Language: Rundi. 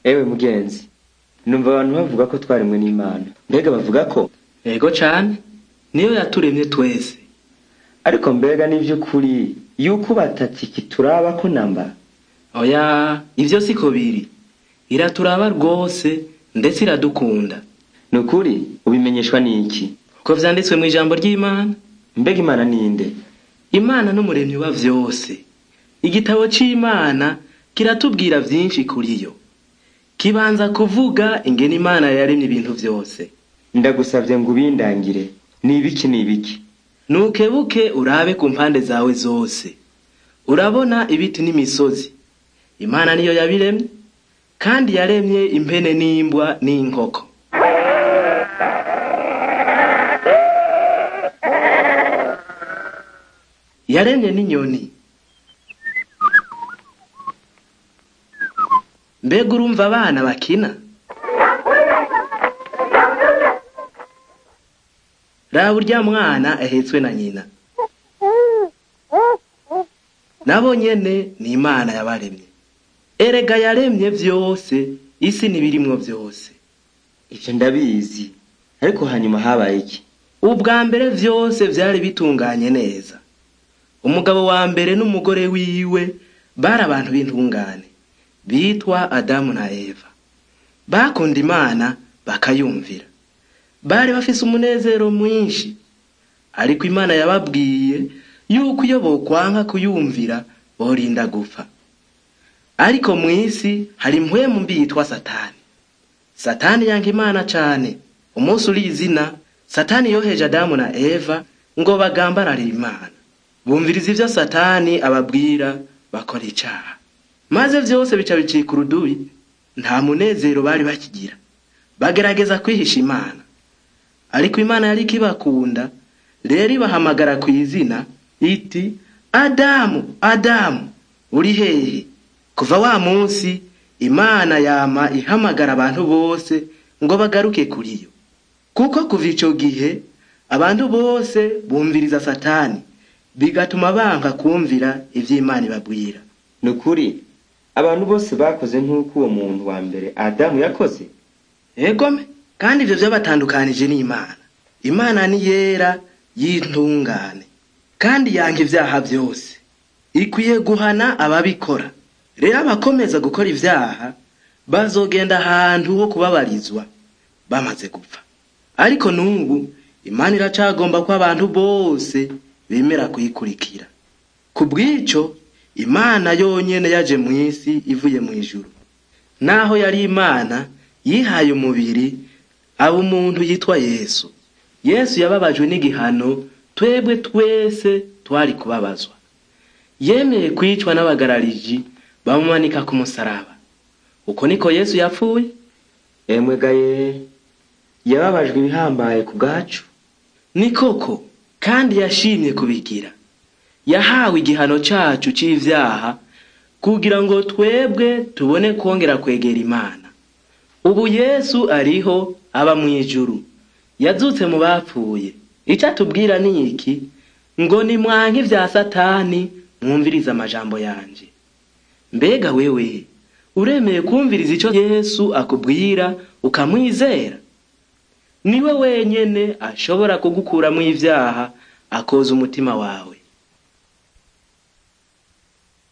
ewe mugenzi numva abantu bavuga ko twaremwe n'imana mbega bavuga ko ego cane niyo yaturemye twese ariko mbega n'ivy'ukuri yuko batati kituraba ko namba oya ivyo siko biri iraturaba rwose ndetse iradukunda ni ukuri ubimenyeshwa n'iki uko vyanditswe mu ijambo ry'imana mbega imana ninde imana n'umuremyi wa vyose igitabo c'imana kiratubwira vyinshi kuri yo kibanza kuvuga ingene imana yaremye ibintu vyose ndagusavye ngo ubindangire ni ibiki ni ibiki nukebuke urabe ku mpande zawe zose urabona ibiti n'imisozi imana niyo yabiremye kandi yaremye impene n'imbwa n'inkoko yaremye n'inyoni mbega urumva abana bakina raba urya mwana ahetswe na nyina nabo nyene ni imana yabaremye erega yaremye vyose isi n'ibirimwo vyose ivyo ndabizi ariko hanyuma habaye iki ubwa mbere vyose vyari bitunganye neza umugabo wa mbere n'umugore wiwe bari abantu b'intungane bitwa adamu na eva bakunda imana bakayumvira bari bafise umunezero mwinshi ariko imana yababwiye yuko iyo bokwanka kuyumvira borinda gupfa ariko mw'isi hari impwemu mbi yitwa satani satani yanka imana cane umunsi uri izina satani yoheje adamu na eva ngo bagambararire imana bumviriza ivyo satani ababwira bakora icaha maze vyose bica bicika urudubi nta munezero bari bakigira bagerageza kwihisha imana ariko imana yari ikibakunda rero ibahamagara ku izina iti adamu adamu uri hehe kuva wa munsi imana yama ihamagara abantu bose ngo bagaruke kuri yo kuko kuva ico gihe abantu bose bumviriza satani bigatuma banka kumvira ivyo imana ibabwira ni ukuri abantu bose bakoze nk'uko uwo muntu wa mbere adamu yakoze egome kandi ivyo vyabatandukanije n'imana imana ni yera y'intungane kandi yanga ivyaha vyose ikwiye guhana ababikora rero abakomeza gukora ivyaha bazogenda ahantu ho kubabarizwa bamaze gupfa ariko n'ubu imana iracagomba ko abantu bose bemera kuyikurikira ku bw'ico imana yonyene yaje mw'isi ivuye mw'ijuru naho yari imana yihaye umubiri aba umuntu yitwa yesu yesu yababajwe n'igihano twebwe twese twari kubabazwa yemeye kwicwa n'abagarariji bamumanika ku musaraba uko niko yesu yapfuye emwe gaye yababajwe ibihambaye ku bwacu ni koko kandi yashimye kubigira yahawe igihano cacu c'ivyaha kugira ngo twebwe tubone kwongera kwegera imana ubu yesu ariho aba mw'ijuru yazutse mu bapfuye ico atubwira ni iki ngo ni mwanke ivya satani mwumvirize amajambo yanje mbega wewe uremeye kumviriza ico yesu akubwira ukamwizera niwe wenyene ashobora kugukuramwo ivyaha akoza umutima wawe